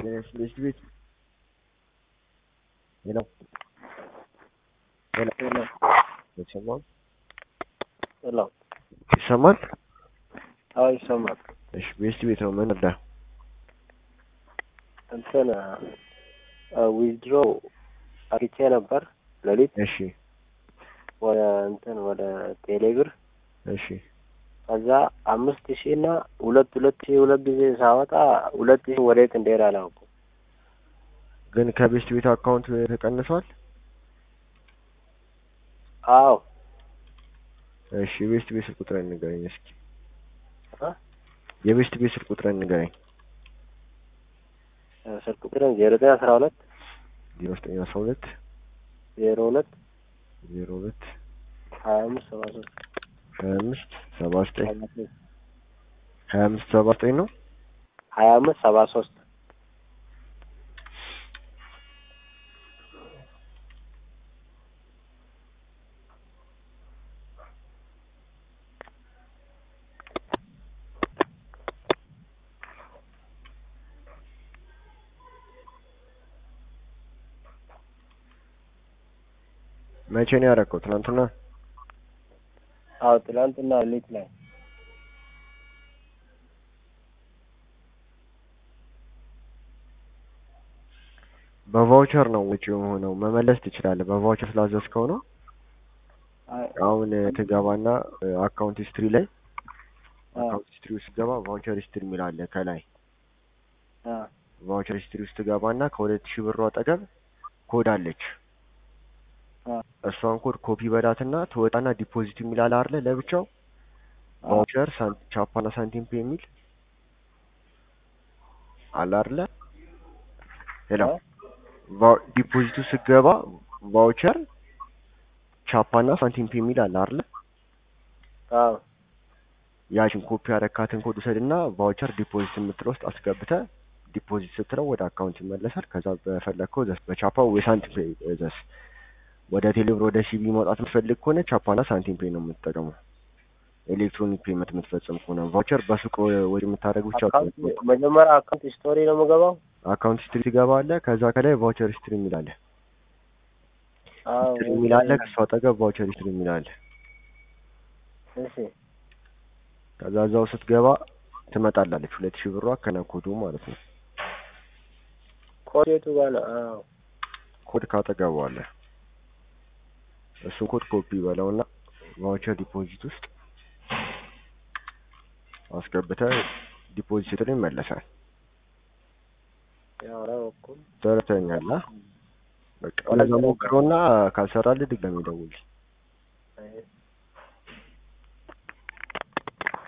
ትምህርት ቤት ሄሎ ሄሎ ሄሎ ይሰማል ሄሎ ይሰማል? አዎ ይሰማል። እሺ ቤስት ቤት ነው ምን እርዳ? እንትን ዊዝድሮ አርቼ ነበር ሌሊት እሺ ወደ እንትን ወደ ቴሌብር እሺ ከዛ አምስት ሺህ እና ሁለት ሁለት ሺህ ሁለት ጊዜ ሳወጣ ሁለት ሺህ ወዴት እንደሄደ አላውቅም። ግን ከቤስት ቤት አካውንት ተቀንሷል? አዎ እሺ የቤስት ቤት ስልክ ቁጥር ንገረኝ እስኪ። እ? የቤስት ቤት ስልክ ቁጥር ንገረኝ። ስልክ ቁጥርን ዜሮ ዘጠኝ አስራ ሁለት ዜሮ ዘጠኝ አስራ ሁለት ዜሮ ሁለት ዜሮ ሁለት ሀያ አምስት ሰባ ሶስት ሀያ አምስት ሰባ ዘጠኝ ሀያ አምስት ሰባ ዘጠኝ ነው። ሀያ አምስት ሰባ ሶስት መቼ ነው ያደረገው? ትናንትና። አዎ ትናንትና ሌሊት ላይ በቫውቸር ነው ወጪ የሆነው። መመለስ ትችላለህ። በቫውቸር ስላዘዝከው ነው። አይ አሁን ትገባና አካውንት ሂስትሪ ላይ አ አካውንት ሂስትሪ ውስጥ ገባ ቫውቸር ሂስትሪ የሚል አለ ከላይ አ ቫውቸር ሂስትሪ ውስጥ ገባና ከሁለት ሺህ ብሩ አጠገብ ኮድ አለች። አ እሷን ኮድ ኮፒ በላትና ትወጣና ዲፖዚት የሚል አለ አይደለ? ለብቻው አ ቫውቸር ሳን- ቻፓና ሳንቲም ፔ የሚል አለ አይደለ? ሄሎ አ ቫው- ዲፖዚቱ ስገባ ቫውቸር ቻፓና ሳንቲም ፔ የሚል አለ አይደለ? አዎ ያችን ኮፒ ያረካትን ኮድ ውሰድና ቫውቸር ዲፖዚት የምትለው ውስጥ አስገብተህ ዲፖዚት ስትለው ወደ አካውንት ይመለሳል። ከዛ በፈለግከው ዘስ በቻፓ ወይ ሳንቲም ፔ ዘስ ወደ ቴሌብር ወደ ሲቢ ማውጣት የምትፈልግ ከሆነ ቻፓና ሳንቲም ፔ ነው የምትጠቀመው። ኤሌክትሮኒክ ፔመንት የምትፈጽም ከሆነ ቫውቸር በሱቅ ወጪ የምታደርግ ብቻ አካውንት መጀመሪያ አካውንት ስቶሪ ነው የምገባው። አካውንት ሂስትሪ ትገባለህ። ከዛ ከላይ ቫውቸር ሂስትሪ የሚል አለ። አዎ ሂስትሪ የሚል አለ። ከሱ አጠገብ ቫውቸር ሂስትሪ የሚል አለ። እሺ ከዛ እዛው ስትገባ ትመጣላለች ሁለት ሺህ ብሯ ከነ ኮዱ ማለት ነው። ኮድ የቱ ጋር ነው? አዎ ኮድ ካጠገቡ አለ። እሱን ኮድ ኮፒ በለውና ቫውቸር ዲፖዚት ውስጥ አስገብተህ ዲፖዚት ስትለው ይመለሳል። ያው አላወኩም። ተረተኛላ በቃ እንደዛ ሞክረውና ካልሰራልህ ድጋሚ ደውል። አይ